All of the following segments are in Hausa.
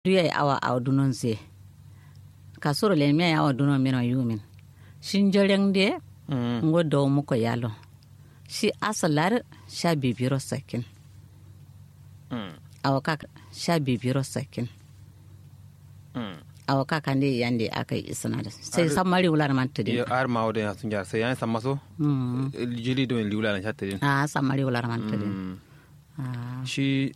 duya awa aw dunon ze kasoro le mi awa dunon mino yumin shin joreng de ngo do mu ko yalo shi asalar sha bibiro sakin awa ka sha bibiro sakin awa ka kan de yande aka yi isna da sai san mari wula man tede yo ar ma wode sun jar sai yan samaso jili do liwla na chatte a san mari wula man tede shi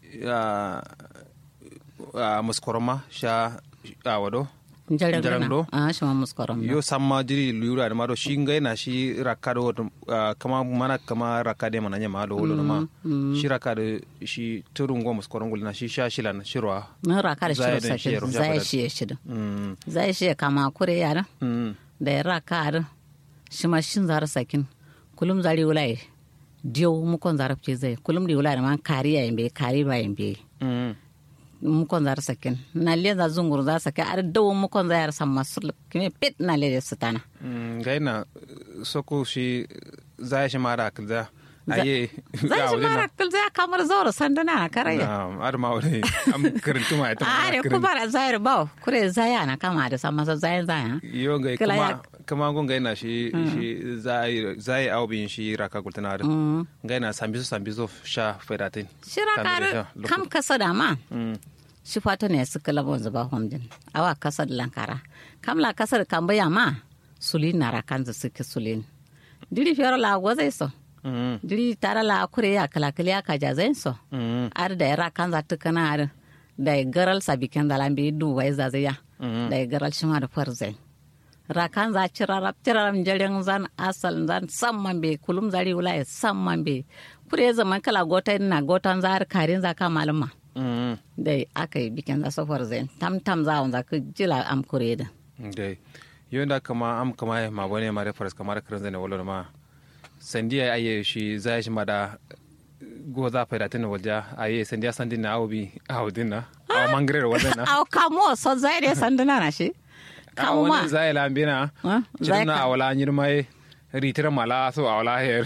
a muskoroma sha a wado jarang do a shi ma muskorom yo samma jiri liwla da mado shi ngai na shi rakado wato kama mana kama rakade mana nyama do wolo ma shi rakado shi turun go muskoron gulna shi sha shilan shirwa mun raka da Zai shi don shi ya sakin rufe zai da- shi ya shi mm zai shi ya kama kure yara mm da ya raka da shi ma shin zara sakin kulum zari wulai diyo mukon zara fice zai kulum di wulai man kari ya yambe kari ba yambe mm mukon zara sakin na le za zungur za sakin ar dawo mukon zara san masu kime pit na le su tana Mm, ngai na soko shi zai shi mara akilza aye zai shi mara kul zai kamar zaura sanduna na karaya ar ma wani am karantu ma ita are ku bara zai ba kure zai na kama da san masa zai zai yo ngai Kila ya- kuma kuma gon ngai na shi shi zai zai au bin shi raka kultana ar ngai na sambizo sambizo sha fedatin shira kar kam kasa da ma mm shi fata ne su kala bon zuba homjin awa kasar lankara kam la kasar kan baya ma sulin nara kan zu suke sulin diri fiyar la gozai so mm diri tara la kure ya kala kala ya kaja zai so mm ar da yara kan za ta kana ar da ya garal sabi kan da lambi du wai za zai ya da ya garal shi ma da farzai rakan za cirarab cirarab jaren zan asal zan samman be kulum zari wula ya samman be kure zaman kala gota na gotan za har karin za ka malama mm da aka yi bikin da safar zai tam tam za a ka jila am kure da dai yo da kama am kama ma bane ma reference kamar karan zane wala ma sandiya aye shi zai shi ma da go za fedatin walja aye sandiya sandin na aubi audin na a mangare wadan na aw kamo so zai da sanduna na shi a kamo ma wani zai lambina Ah, zai cikin na ka- awala nyirmai ritir mala so awala her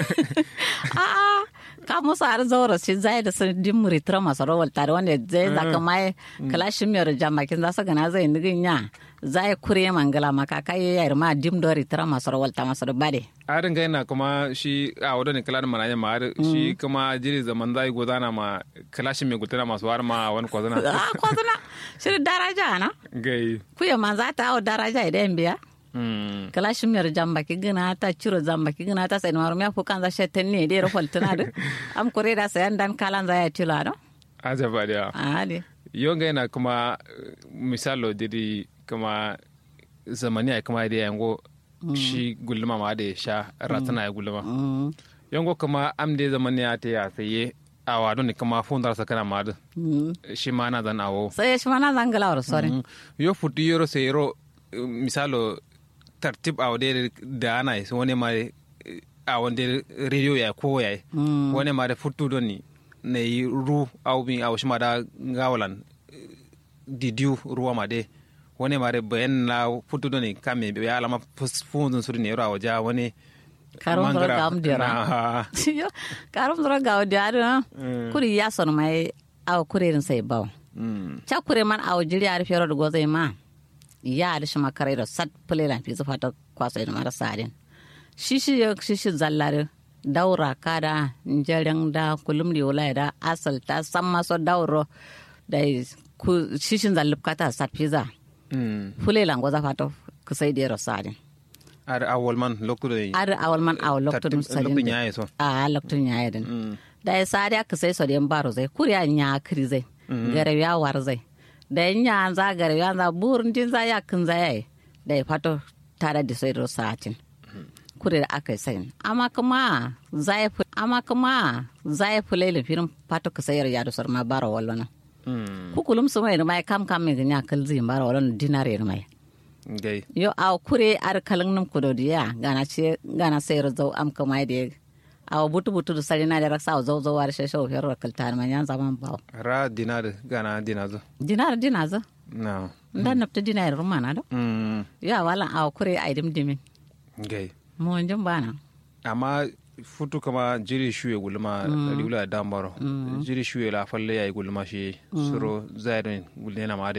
a kamo sa har zaura shi zai da sandin muritra masu rawar tare wanda zai zaka mai kalashin miyar jamakin za su gana zai nigin ya zai kure mangala maka kai ya ma dim do ritra masu rawar ta masu bade arin gaina kuma shi a wadda kala da mananya ma har shi kuma jiri zaman zai godana ma kalashin mai gutana masu war ma wani kwazana a kwazuna shi daraja na gai kuya ma za ta hau daraja idan biya Mm. kala shimyar jamba ki gina ta ciro jamba ki gina ta sai marum ya fukan za shetten ne dai rafal tana da am kore da sayan dan kalan za ya tila do ajaba da ali yonga yana kuma eh, misalo diri kuma zamani a kuma da yango shi gulma ma da ya sha ratana ya gulma mm yango kuma am da zamani ya ta ya saye a wado ne kuma fundar sa kana ma da mm shi ma na zan awo sai shi mana zangala war sore Mm. yo futu yoro sai yoro eh, misalo tartib a wade da ana yi wani ma eh, a wande radio ya ko ya yi mm wani ma da futu don ni na yi ru au bin au shi ma da gawalan eh, didiu ruwa ma de wani ma da bayan na futu don ni kame ya alama funzun suri ne yoro a waje wani karum dora gam dira na yo karum dora gaw dira kuri ya son mai aw kurerin sai baw Mm. cha kure man aw jiri ar fero do gozai ma ya da shi makarai da sat pule fi zufa ta kwasa da mara sadin shi shi ya shi shi zallare daura kada njaren da kulum di wala da asal ta san maso dauro da ku shi shi zallub kata sat fiza Mm. pule lan goza fata kusai da sadin ar awol man lokku da ar awal man aw loktun sadin lokku nyaye so a loktun ya yadin Mm. da ya sadi aka sai so den baro zai kuriya nya kiri zai gare ya war zai da ya nya za gare ya za burin din za ya kin za yayi da ya fato tare da sai ro satin kuri da aka sai amma kuma za ya fi amma kuma za ya fi lailin firin fato ka sayar ya da sarma baro wallona Mm. kukulum su mai mai kam kam mai ganya kal zai baro wallona dinare mai gai yo a kure ar kalin nim kudo diya gana ce gana sayar zau am kama da awa butu butu da sari na da raksa zau zau war sheshe o ferro kaltar man yan zaman bawo ra dinar gana dinazo dinar dinar za na ndan napta dinar rumana do Mm. ya wala awa kure ai dim dimin gai mo njum bana amma futu kama jiri shuye gulma riwla dambaro jiri shuye la falle ya gulma shi suro zairin gulne na ma